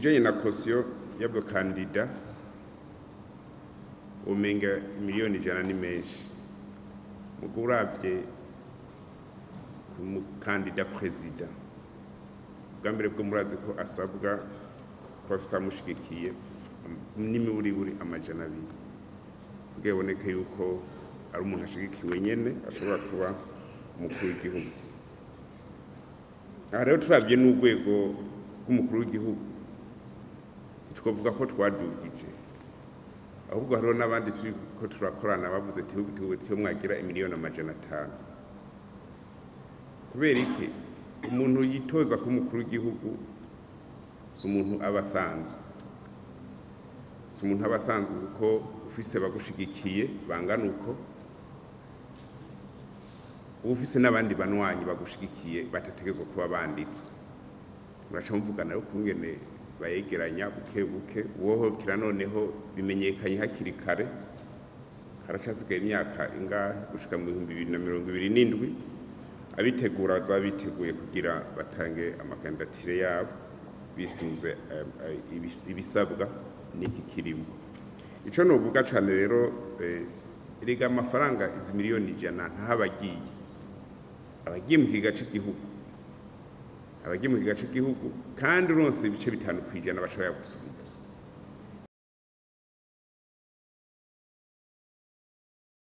kijanye na kosiyo y'abakandida umenga miliyoni ijana ni menshi mugo uravye ku mukandida perezida bwa mbere bwo murazi ko asabwa kuba afise abamushigikiye n'imiburiburi amajana abiri kugira biboneke yuko ari umuntu ashigikiwe nyene ashobora kuba umukuru w'igihugu aha rero turavye n'urwego rw'umukuru w'igihugu ntitwavuga ko twadugije ahubwo hariho n'abandi turiko turakorana bavuze ati "Ahubwo tuwe tiyo mwagira imiliyoni amajana atanu kubera iki umuntu yitoza kuba umukuru w'igihugu si umuntu aba asanzwe si umuntu aba asanzwe kuko ufise bagushigikiye bangana uko uba ufise n'abandi banywanyi bagushigikiye batategerezwa kuba banditswe muraca muvugana rero kungene bayegeranya buke buke uwohokera noneho bimenyekanye hakiri kare haracasigaye imyaka ingahe gushika mu bihumbi bibiri na mirongo ibiri n'indwi abitegura bazaba biteguye kugira batange amakandidatire yabo bisunze eh, eh, ibis- ibisabwa n'iki kirimo ico novuga cane rero eh, erega amafaranga izi miliyoni ijana ntahabagiye abagiye mu kiga c'igihugu abagiye mu kiga c'igihugu kandi uronse ibice bitanu kw'ijana bashobora gusubiza